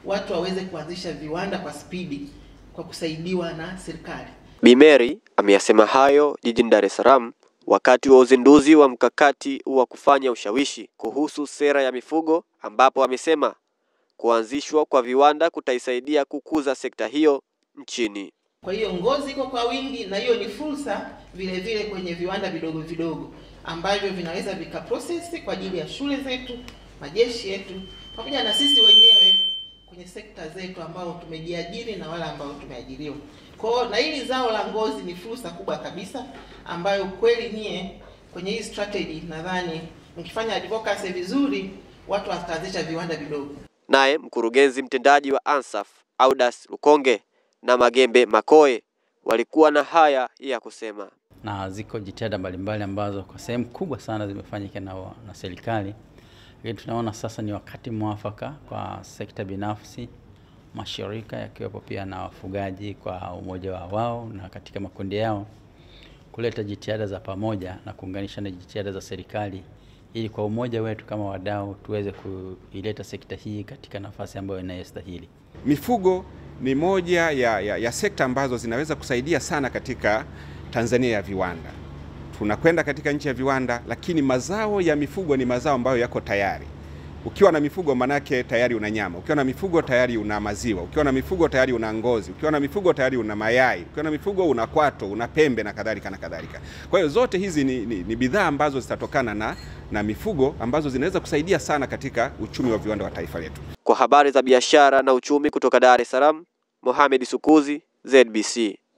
watu waweze kuanzisha viwanda kwa spidi kwa kusaidiwa na serikali. Bi Mary ameyasema hayo jijini Dar es Salaam wakati wa uzinduzi wa mkakati wa kufanya ushawishi kuhusu sera ya mifugo ambapo amesema kuanzishwa kwa viwanda kutaisaidia kukuza sekta hiyo nchini. Kwa hiyo ngozi iko kwa wingi, na hiyo ni fursa vile vile kwenye viwanda vidogo vidogo ambavyo vinaweza vikaprocess kwa ajili ya shule zetu, majeshi yetu, pamoja na sisi wenyewe kwenye sekta zetu ambao tumejiajiri na wale ambao tumeajiriwa. Kwa hiyo na hili zao la ngozi ni fursa kubwa kabisa ambayo kweli nyie kwenye hii strategy nadhani mkifanya advocacy vizuri, watu wataanzisha viwanda vidogo. Naye mkurugenzi mtendaji wa ANSAF Audas Lukonge na Magembe Makoe walikuwa na haya ya kusema. na ziko jitihada mbalimbali ambazo kwa sehemu kubwa sana zimefanyika na, na serikali, lakini tunaona sasa ni wakati mwafaka kwa sekta binafsi, mashirika yakiwepo pia na wafugaji kwa umoja wa wao na katika makundi yao kuleta jitihada za pamoja na kuunganisha na jitihada za serikali ili kwa umoja wetu kama wadau tuweze kuileta sekta hii katika nafasi ambayo inayostahili. Mifugo ni moja ya, ya, ya sekta ambazo zinaweza kusaidia sana katika Tanzania ya viwanda. Tunakwenda katika nchi ya viwanda, lakini mazao ya mifugo ni mazao ambayo yako tayari. Ukiwa na mifugo manake tayari una nyama, ukiwa na mifugo tayari una maziwa, ukiwa na mifugo tayari una ngozi, ukiwa na mifugo tayari una mayai, ukiwa na mifugo una kwato, una pembe na kadhalika na kadhalika. Kwa hiyo zote hizi ni, ni, ni bidhaa ambazo zitatokana na, na mifugo ambazo zinaweza kusaidia sana katika uchumi wa viwanda wa taifa letu. Kwa habari za biashara na uchumi kutoka Dar es Salaam, Mohamed Sukuzi, ZBC.